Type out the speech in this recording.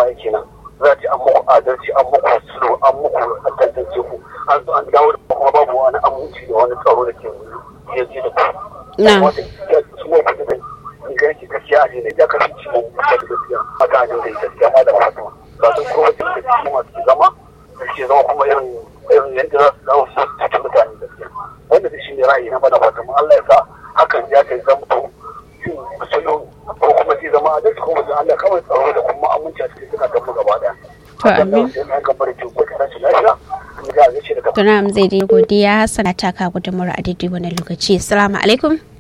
baya kenan za a ce an muku adalci an muku sulhu an muku tantance ku an zo an dawo da kuma babu wani aminci da wani tsaro da ke yaje da ku. Na. Wata ya ci mu kuɗi da ni ga yake gaskiya a ne ya kasance mu kuɗi da gaskiya haka a dinga yi gaskiya ma da fatima ba sun kuma da ke cikin masu zama da ke zama kuma irin irin yadda za su dawo su cikin mutane gaskiya wanda da shi ne ra'ayi na bana fatima Allah ya sa hakan ya kai zamto yin musulun ko kuma zai zama adalci kuma da Allah kawai tsaro da kuma aminci a cikin suka mu gaba daya. To, amin. Sai na gabar ki ko kana shi lafiya. Ni ga zai ce daga Tuna zai dai godiya Hassana ta ka gudunmawar a daidai wani lokaci. Assalamu alaikum.